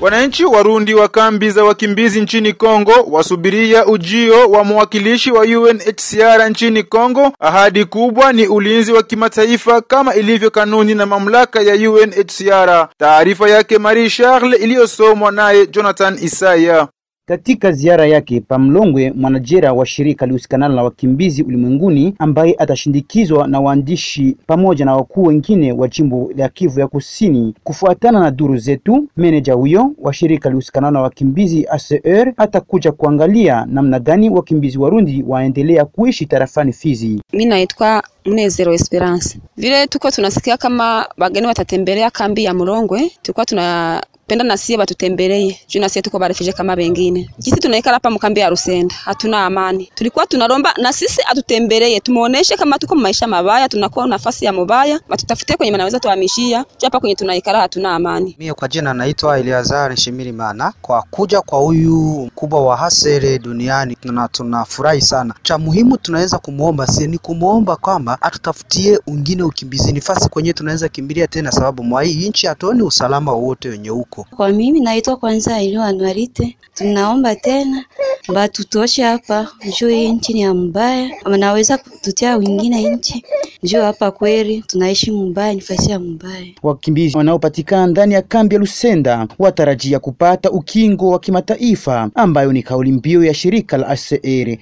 Wananchi Warundi wa kambi za wakimbizi nchini Kongo wasubiria ujio wa mwakilishi wa UNHCR nchini Kongo. Ahadi kubwa ni ulinzi wa kimataifa kama ilivyo kanuni na mamlaka ya UNHCR. Taarifa yake Marie Charles iliyosomwa naye Jonathan Isaya. Katika ziara yake Pamlongwe, mwanajera wa shirika lihusikanalo na wakimbizi ulimwenguni ambaye atashindikizwa na waandishi pamoja na wakuu wengine wa jimbo la Kivu ya Kusini. Kufuatana na duru zetu, meneja huyo wa shirika lihusikanalo na wakimbizi ACR atakuja kuangalia namna gani wakimbizi Warundi waendelea kuishi tarafani Fizi. Mimi naitwa Mnezero Esperance. Vile tuko tunasikia kama wageni watatembelea kambi ya Mlongwe, tulikuwa tuna penda na sie batutembelee juu na sie tuko barefije kama bengine. Jisi tunaikala hapa mkambi ya Rusenda, hatuna amani. Tulikuwa tunaromba na sisi atutembelee, tumuoneshe kama tuko maisha mabaya, tunakuwa nafasi ya mubaya, batutafutie kwenye manaweza tuhamishia, juu hapa kwenye tunaikala hatuna amani. Mimi kwa jina naitwa Eliazar Nshimirimana. Kwa kuja kwa huyu mkubwa wa hasere duniani na tunafurahi sana. Cha muhimu tunaweza kumuomba si ni kumuomba kwamba atutafutie ungine ukimbizi nafasi kwenye tunaweza kimbilia tena, sababu mwa hii nchi hatuoni usalama wowote wenye huko. Kwa mimi naitwa kwanza Ilio Anuarite, tunaomba tena batutoshe hapa njoo hii nchi ni ya mbaya, wanaweza kututia wengine nchi njoo hapa kweli tunaishi mbaya, nifasi ya mbaya. Wakimbizi wanaopatikana ndani ya kambi ya Lusenda watarajia kupata ukingo wa kimataifa ambayo ni kauli mbiu ya shirika la ACR.